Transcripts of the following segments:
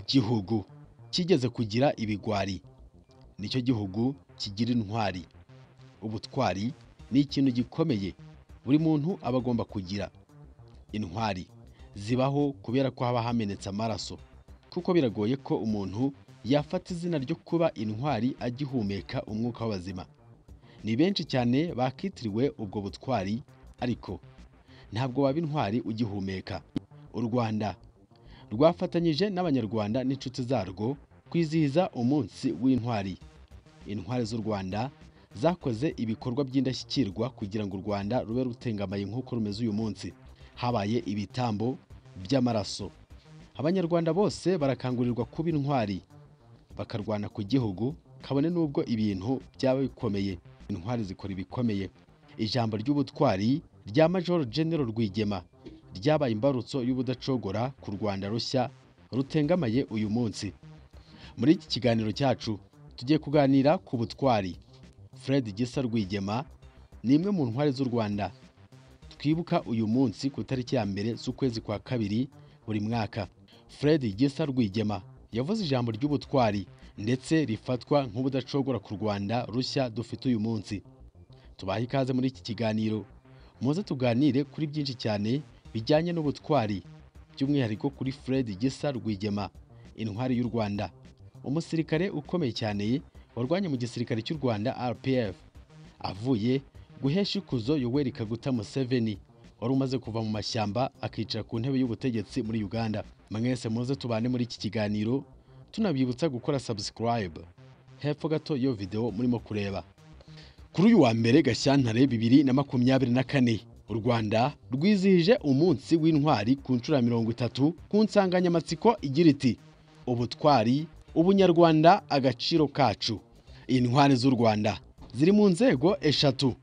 gihugu cyigeze kugira ibigwari nicyo gihugu kigira intwari ubutwari ni ikintu gikomeye buri muntu aba agomba kugira intwari zibaho kubera ko haba hamenetse amaraso kuko biragoye ko umuntu yafata izina ryo kuba intwari agihumeka umwuka w'abazima ni benshi cyane bakitiriwe ubwo butwari ariko ntabwo waba intwari ugihumeka u rwanda rwafatanyije n'abanyarwanda n'inshuti zarwo kwizihiza umunsi w'intwari intwari z'u rwanda zakoze ibikorwa by'indashyikirwa kugira ngo u rwanda rube rutengamaye nk'uko rumeze uyu munsi habaye ibitambo by'amaraso abanyarwanda bose barakangurirwa kuba intwari bakarwana ku gihugu kabone n'ubwo ibintu byaba bikomeye intwari zikora ibikomeye ijambo ry'ubutwari rya major general rwigema ryabaye imbarutso y'ubudacogora ku rwanda rushya rutengamaye uyu munsi muri iki kiganiro cyacu tugiye kuganira ku butwari fred gisa rwigema ni imwe mu ntwari z'u rwanda twibuka uyu munsi ku itariki ya mbere z'ukwezi kwa kabiri buri mwaka fred gisa rwigema yavuze ijambo ry'ubutwari ndetse rifatwa nk'ubudacogora ku rwanda rushya dufite uyu munsi tubahe ikaze muri iki kiganiro muze tuganire kuri byinshi cyane bijyanye n'ubutwari by'umwihariko kuri Fred Gisa Rwigema intwari y'u Rwanda umusirikare ukomeye cyane warwanye mu gisirikare cy'u Rwanda RPF avuye guhesha ikuzo Yoweri Kaguta Museveni wari umaze kuva mu mashyamba akicara ku ntebe y'ubutegetsi muri Uganda mwese muze tubane muri iki kiganiro tunabibutsa gukora subscribe hepfo gato iyo video murimo kureba kuri uyu wa mbere gashyantare bibiri na makumyabiri na kane u rwanda rwizihije umunsi w'intwari ku nshuro ya mirongo itatu ku nsanganyamatsiko igira iti ubutwari ubunyarwanda agaciro kacu intwari z'u rwanda ziri mu nzego eshatu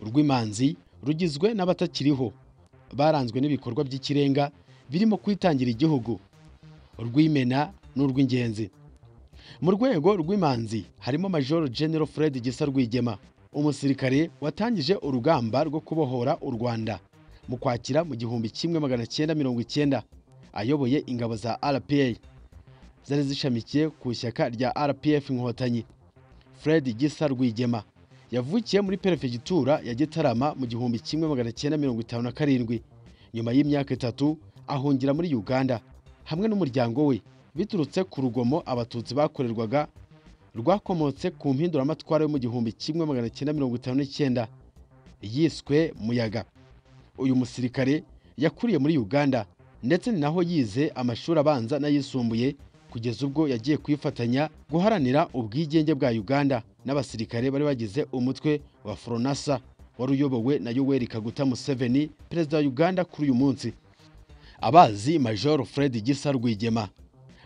urw'imanzi rugizwe n'abatakiriho baranzwe n'ibikorwa by'ikirenga birimo kwitangira igihugu urw'imena n'urw'ingenzi mu rwego rw'imanzi harimo major general fred gisa rwigema umusirikare watangije urugamba rwo kubohora u rwanda mu kwakira mu gihumbi kimwe magana cyenda mirongo icyenda ayoboye ingabo za rpa zari zishamikiye ku ishyaka rya rpf inkotanyi fred gisa rwigema yavukiye muri perefegitura ya gitarama mu gihumbi kimwe magana cyenda mirongo itanu na karindwi nyuma y'imyaka itatu ahungira muri uganda hamwe n'umuryango we biturutse ku rugomo abatutsi bakorerwaga rwakomotse ku mpinduramatwara yo mu gihumbi kimwe magana cyenda mirongo itanu n'icyenda yiswe muyaga uyu musirikare yakuriye muri uganda ndetse ni naho yize amashuri abanza n'ayisumbuye kugeza ubwo yagiye kwifatanya guharanira ubwigenge bwa uganda n'abasirikare bari bagize umutwe wa foronasa wari uyobowe na yoweri kaguta museveni perezida wa uganda kuri uyu munsi abazi major fred gisa rwigema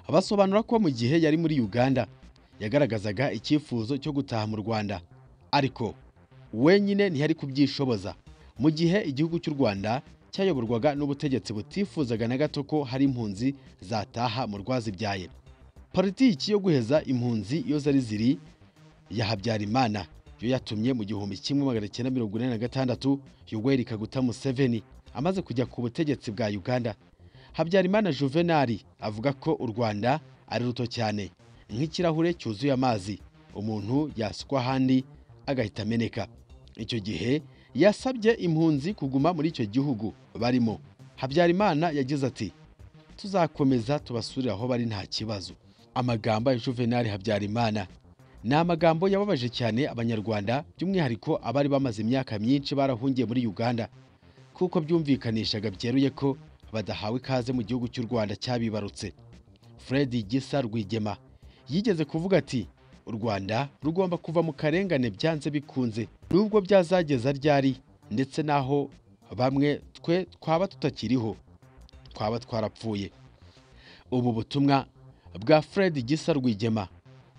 basobanura ko mu gihe yari muri uganda yagaragazaga icyifuzo cyo gutaha mu rwanda ariko wenyine ntiyari kubyishoboza mu gihe igihugu cy'u rwanda cyayoborwaga n'ubutegetsi butifuzaga na gato ko hari impunzi zataha mu rwazibyaye politiki yo guheza impunzi iyo zari ziri ya habyarimana yo yatumye mu gihumbi kimwe magana cyenda mirongo inani na gatandatu yoweri kaguta museveni amaze kujya ku butegetsi bwa uganda habyarimana juvenali avuga ko u rwanda ari ruto cyane nk'ikirahure cyuzuye amazi umuntu yasukwa ahandi agahita ameneka icyo gihe yasabye impunzi kuguma muri icyo gihugu barimo habyarimana yagize ati tuzakomeza tubasurire aho bari nta kibazo amagambo ya juvenali habyarimana ni amagambo yababaje cyane abanyarwanda by'umwihariko abari bamaze imyaka myinshi barahungiye muri uganda kuko byumvikanishaga byeruye ko badahawe ikaze mu gihugu cy'u rwanda cyabibarutse fred gisa rwigema yigeze kuvuga ati u rwanda rugomba kuva mu karengane byanze bikunze nubwo byazageza ryari ndetse n'aho bamwe twe twaba tutakiriho twaba twarapfuye ubu butumwa bwa fred gisa rwigema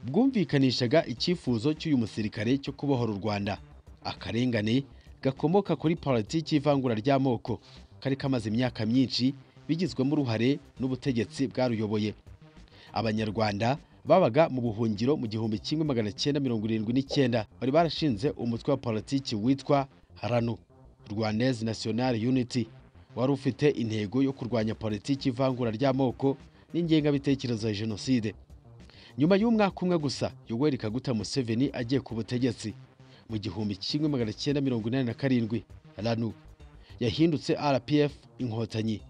bwumvikanishaga icyifuzo cy'uyu musirikare cyo kubohora u rwanda akarengane gakomoka kuri politiki y'ivangura ry'amoko kari kamaze imyaka myinshi bigizwemo uruhare n'ubutegetsi bwaruyoboye abanyarwanda babaga mu buhungiro mu gihumbi kimwe magana cyenda mirongo irindwi n'icyenda bari barashinze umutwe wa politiki witwa ranu rwandaise national unity wari ufite intego yo kurwanya politiki ivangura ry'amoko n'ingengabitekerezo ya jenoside nyuma y'umwaka umwe gusa yoweri kaguta museveni agiye ku butegetsi mu gihumbi kimwe magana cyenda mirongo inani na karindwi ranu yahindutse rpf inkotanyi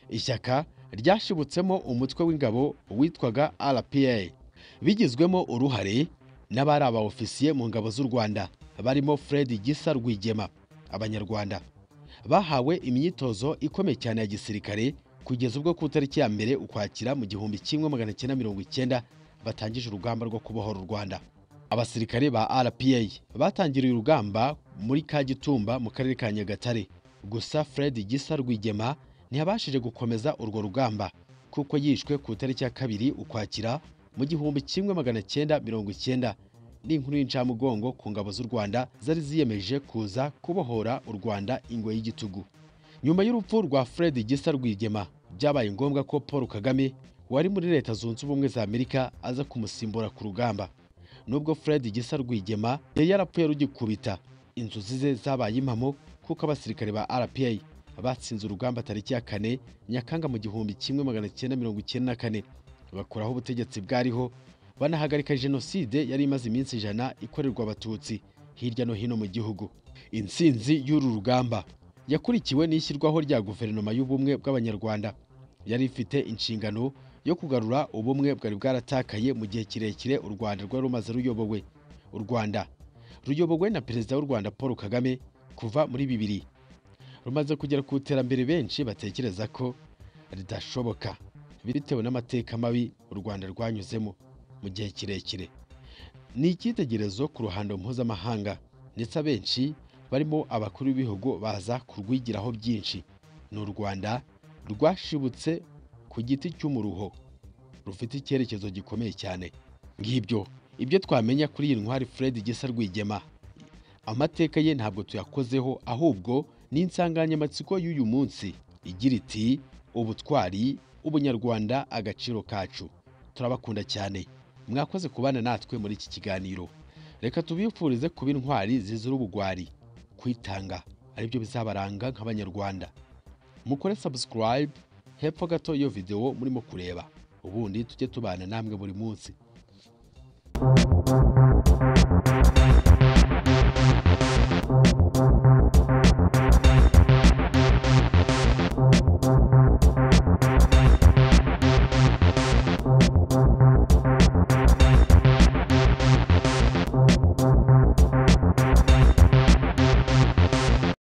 ishyaka ryashibutsemo umutwe w'ingabo witwaga rpa bigizwemo uruhare n'abari abaofisiye mu ngabo z'u rwanda barimo fred gisa rwigema abanyarwanda bahawe imyitozo ikomeye cyane ya gisirikare kugeza ubwo ku itariki ya mbere ukwakira mu gihumbi kimwe magana cyenda mirongo icyenda batangije urugamba rwo kubohora u rwanda abasirikare ba rpa batangiriye urugamba muri kagitumba mu karere ka nyagatare gusa fred gisa rwigema ntiyabashije gukomeza urwo rugamba kuko yishwe ku itariki ya kabiri ukwakira mu gihumbi kimwe magana cyenda mirongo icyenda n'inkuru y'incamugongo ku ngabo z'u Rwanda zari ziyemeje kuza kubohora u Rwanda ingwe y'igitugu nyuma y'urupfu rwa Fred Gisa Rwigema byabaye ngombwa ko Paul Kagame wari muri Leta Zunze Ubumwe za Amerika aza kumusimbura ku rugamba nubwo Fred Gisa Rwigema yari yarapfuye rugikubita inzozi ze zabaye impamo kuko abasirikare ba RPA batsinze urugamba tariki ya kane Nyakanga mu gihumbi kimwe magana cyenda mirongo icyenda na kane bakuraho ubutegetsi bwariho banahagarika jenoside yari imaze iminsi ijana ikorerwa abatutsi hirya no hino mu gihugu intsinzi y'uru rugamba yakurikiwe n'ishyirwaho rya guverinoma y'ubumwe bw'abanyarwanda yari ifite inshingano yo kugarura ubumwe bwari bwaratakaye mu gihe kirekire u rwanda rwari rumaze ruyobowe u rwanda ruyobowe na perezida w'u rwanda paul kagame kuva muri bibiri rumaze kugera ku iterambere benshi batekereza ko ridashoboka bitewe n'amateka mabi u rwanda rwanyuzemo mu gihe kirekire ni icyitegerezo ku ruhando mpuzamahanga ndetse abenshi barimo abakuru b'ibihugu baza kurwigiraho byinshi ni u rwanda rwashibutse ku giti cy'umuruho rufite icyerekezo gikomeye cyane ngibyo ibyo twamenya kuri iyi ntwari fred gisa rwigema amateka ye ntabwo tuyakozeho ahubwo ni insanganyamatsiko y'uyu munsi igira iti ubutwari ubunyarwanda agaciro kacu turabakunda cyane mwakoze kubana natwe muri iki kiganiro reka tubifurize kuba intwari zizira ubugwari kwitanga aribyo bizabaranga nk'abanyarwanda mukore subscribe hepfo gato iyo videwo murimo kureba ubundi tujye tubana namwe buri munsi